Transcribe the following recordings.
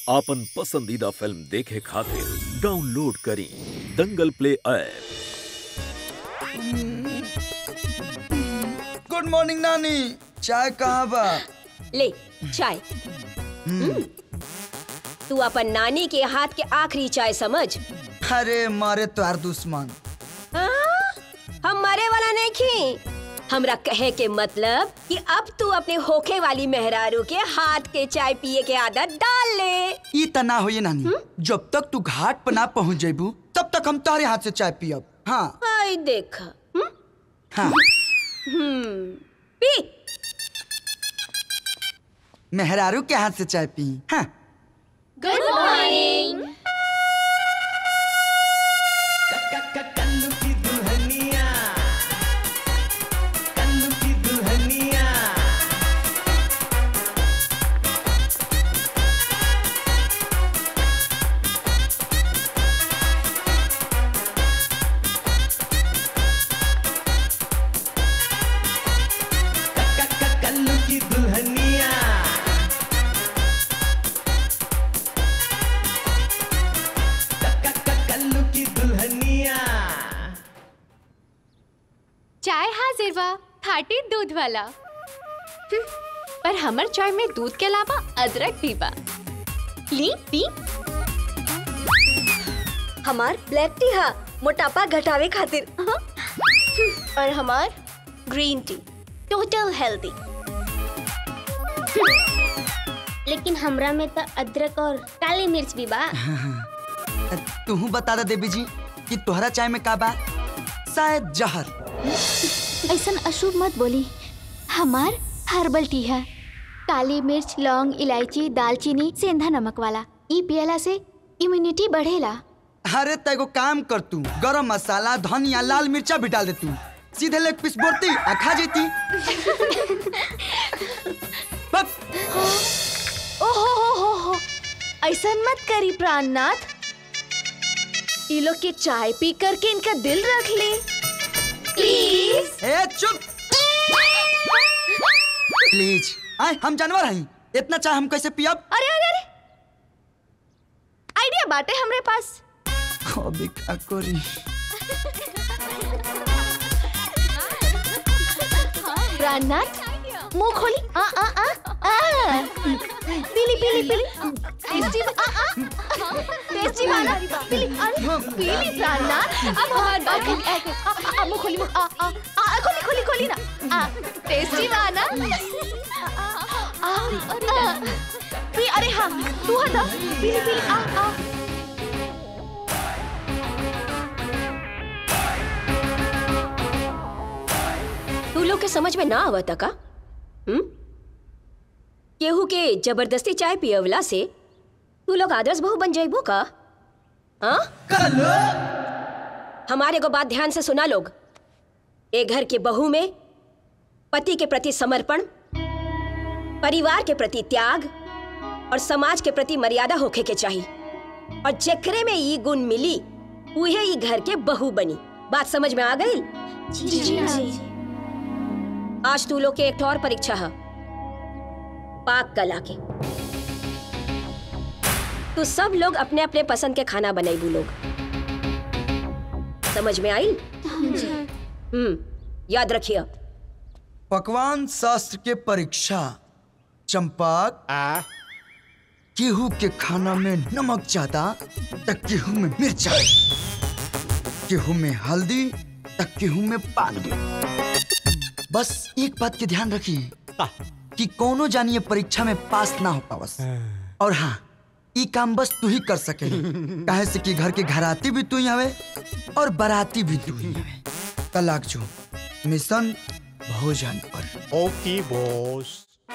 आपन पसंदीदा फिल्म देखे खातिर डाउनलोड करी Dangal play app good morning नानी चाय कहाँ बा ले चाय हम्म। तू अपन नानी के हाथ के आखिरी चाय समझ अरे मारे तोहार दुश्मन हाँ? हम मरे वाला नहीं खी हमरा कहे के मतलब कि अब तू अपने होखे वाली मेहरारू के हाथ के चाय पिए के आदत डाल ले ई तना होइए नानी जब तक तू घाट पर ना पहुँच जेबू तब तक हम तुम्हारे हाथ से चाय पियब हाँ आई देख हम्म? हाँ हम्म, पी मेहरारू के हाथ से चाय पी हाँ गुड मॉर्निंग कल्लू की दुल्हनिया कल्लू की दुल्हनिया कल्लू की दुल्हनिया कल्लू की दुल्हनिया चाय हाजिर बा खाटी दूध वाला हम्म, पर हमर चाय में दूध के अलावा अदरक भी बा ली पी हमार ब्लैक टी हा मोटापा घटावे खातिर और हमार ग्रीन टी टोटल हेल्दी लेकिन हमरा में तो अदरक और काली मिर्च भी बा तू बता दे देवी जी कि तोहरा चाय में का बा शायद जहर ऐसा अशुभ मत बोली हमार हर्बल टी है काली मिर्च लौंग इलायची दालचीनी सेंधा नमक वाला ई पियला से इम्यूनिटी बढ़ेला अरे तेगो काम कर तू गरम मसाला धनिया लाल मिर्चा भी डाल दे तू सीधे लेग पीस बोलती आ खा जेती बस, ओहो हो हो हो ऐसा मत करी प्राणनाथ ये लोग के चाय पी करके इनका दिल रख ले प्लीज ए चुप प्लीज आए हम जानवर हई इतना चाय हम कैसे पियब अरे अरे अरे आइडिया बाटे हमरे पास अभी का करी प्राणनाथ मुंह खोली आ आ आ आ पीली पीली पीली टेस्टी आ आ टेस्टी वाला पीली अरे पीली प्राणनाथ अब हमार बात खोली आ, आ, आ, मुंह खोली मुंह आ आ आ खोली खोली खोली ना आ टेस्टी वाला आ आ पी अरे हाँ तू हटा पीली पीली आ आ तू लोग के समझ में ना आवता का हम्म केहू के जबरदस्ती चाय पियवला से तू लोग आदर्श बहू बन जाइबो का हाँ हमारे को बात ध्यान से सुना लोग ए घर के बहू में पति के प्रति समर्पण परिवार के प्रति त्याग और समाज के प्रति मर्यादा होखे के चाहिए और जेकरे में ई गुण मिली उहे ई घर के बहू बनी बात समझ में आ गई जी जी आज तू लोग के एक और परीक्षा है पाक कला के तू सब लोग अपने अपने पसंद के खाना बनाई लोग समझ में आई हम्म याद रखिए पकवान शास्त्र के परीक्षा चंपक गेहूं के खाना में नमक ज्यादा तो गेहूं में मिर्चा गेहूं में हल्दी तो गेहूं में पानी बस एक बात के ध्यान रखिए कि कोनो जानिए परीक्षा में पास ना हो पावस और हाँ ई काम बस तू ही कर सके काहे से कि घर के घराती भी तू ही हवे और बाराती भी तू ही हवे तलाक जो मिशन भोजन पर ओके बॉस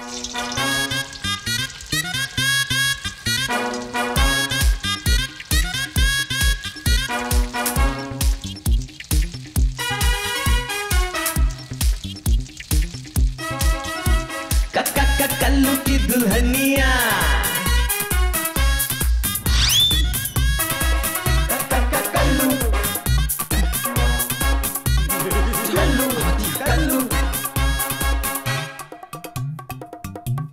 कल्लू की दुल्हनिया कल्लू कल्लू कल्लू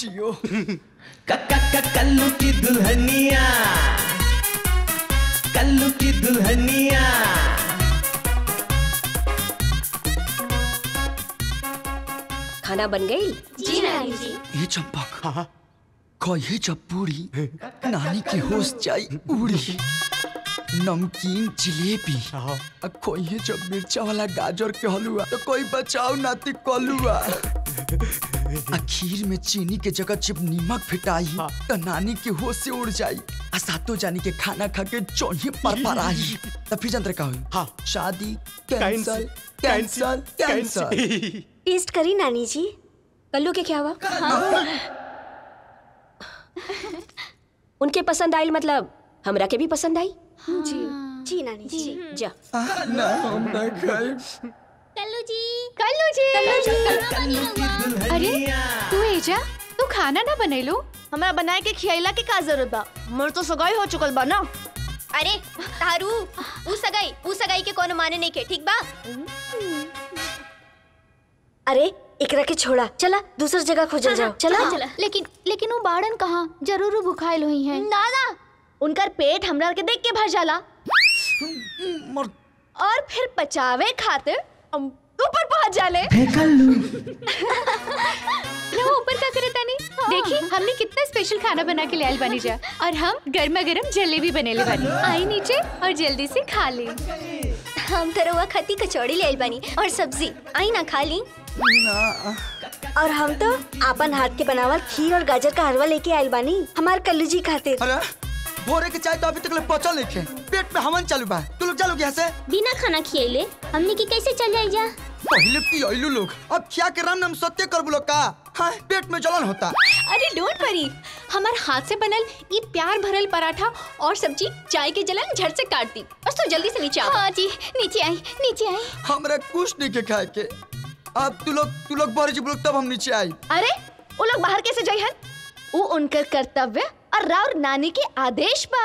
जियो कल्लू की दुल्हनिया कल्लू की दुल्हनिया खाना बन गई जी नानी जी ये चंपक कहे जब पूरी नानी के होश जाई उड़ी नमकीन जिलेबी आ कहे जब मिर्चा वाला गाजर के हलवा तो कोई बचाओ नाती कलुआ आ खीर में चीनी के जगह जब नीमक फिटाई तो नानी के होश से उड़ जाई आ सातों जानी के खाना खा के चौही पर पर आई तो फिर जंत्र का हुई हाँ। शादी कैंसल कैंसल कैंसल टेस्ट करी नानी जी कल्लू के क्या हुआ उनके पसंद आई मतलब हमरा के भी पसंद आई जी जी नानी जी जा ना हम ना खाए कल्लू जी कल्लू जी कल्लू जी अरे तू एजा तू खाना ना बनैलो हमरा बनाए के खियाइला के का जरूरत बा मोर तो सगाई हो चुकल बा ना अरे तारू ऊ सगाई ऊ सगाई के कोनो माने नहीं के ठीक बा अरे एकरा के छोड़ा चला दूसर जगह खोजल जाओ चला चला लेकिन लेकिन वो बाड़न कहाँ जरूर वो भुखाइल हुई हैं ना ना उनकर पेट हमरा के देख के भर जाला मर और फिर पचावे खातिर हम ऊपर पहुंच जाले रहो ऊपर का करे तानी देखी हमने कितना स्पेशल खाना बना के ले आइल बानी जा और हम गर्मा गर्म जलेबी बनेले बानी आई नीचे और जल्दी से खा ले हम तो रउआ खती कचौड़ी ले आइल बानी और सब्जी आई ना खा ली और हम तो आपन हाथ के बनावल खीर और गाजर का हलवा लेके आइल बानी हमार कल्लू जी खातिर अरे भोरे के चाय तो अभी तक ले पचल नहीं खे पेट में हमन चालू बा तू लोग चलो यहाँ से बिना खाना खियाइले हमने की कैसे चल जाई जा पहले की आइलू लोग अब क्या के राम नाम सत्य कर बोलो का हाँ पेट में जलन होता अरे डोंट वरी हमार हाथ से बनल ये प्यार भरल पराठा और सब्जी चाय के जलन झट से काट दी बस तू जल्दी से नीचे आ हाँ जी नीचे आई नीचे आई हमरा कुछ नहीं के खाए के अब तू लोग तू लोग बाहर जी बोलो तब हम नीचे आई अरे वो लोग बाहर कैसे जाई हन वो उनकर कर्तव्य और राउर नानी के आदेश बा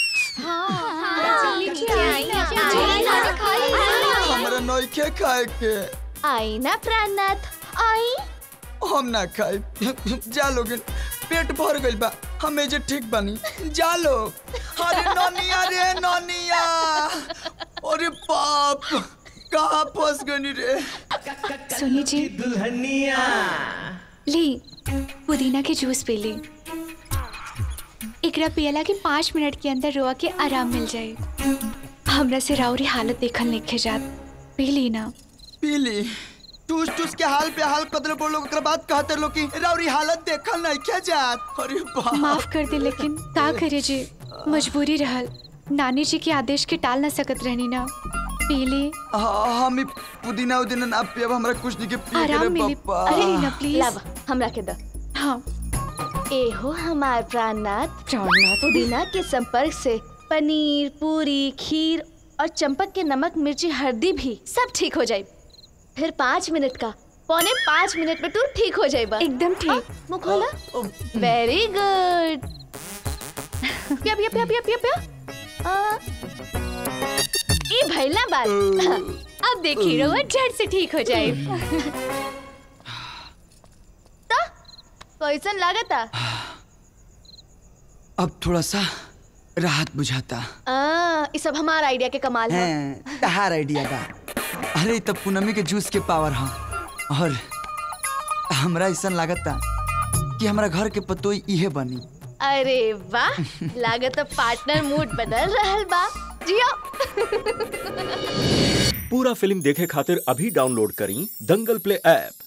हमरा नहीं के खाए के आई ना प्राणनाथ आई हम ना खाए जा लोग पेट भर गइल बा हमें जे ठीक बानी जा लो अरे ननिया रे ननिया अरे बाप कहाँ फंस गनी रे सुनी जी दुल्हनिया ली पुदीना के जूस पी ली एकरा पियला के पाँच मिनट के अंदर रोआ के आराम मिल जाए हमरा से राउरी हालत देखल नहीं जात पी ली ना पीली टूस टूस के हाल पे हाल कदर बोल लोग ओकरा बाद कहते लोग कि राउरी हालत देखल नहीं के जात अरे बाप माफ कर दे लेकिन का करे जी मजबूरी रहल नानी जी के आदेश के टाल ना सकत रहनी ना पी ली हाँ हम ही पुदीना उदीना ना पियब हमरा कुछ नहीं के पिए के रे आराम मिली पप्पा अरे लीना प्लीज लावा हमरा के द हाँ ए हो हमार प्राणनाथ प्राणनाथ पुदीना के संपर्क से पनीर पूरी खीर और चंपक के नमक मिर्ची हल्दी भी सब ठीक हो जाए फिर पाँच मिनट का पौने पाँच मिनट में तू ठीक हो जाएगा एकदम ठीक मुंह खोला वेरी गुड पिया पिया पिया पिया पिया पिया आ, ई भैला बात अब देखिए रोआ झट से ठीक हो जाए तो कैसन लागता अब थोड़ा सा राहत बुझाता आ, ई सब हमारा आइडिया के कमाल है हैं तहार आइडिया बा अरे तब पूनमी के जूस के पावर हाँ और हमरा ऐसा लागता कि हमरा घर के पतोई इहे बनी अरे वाह लागत पार्टनर मूड बदल रहल बा जियो पूरा फिल्म देखे खातिर अभी डाउनलोड करी दंगल प्ले ऐप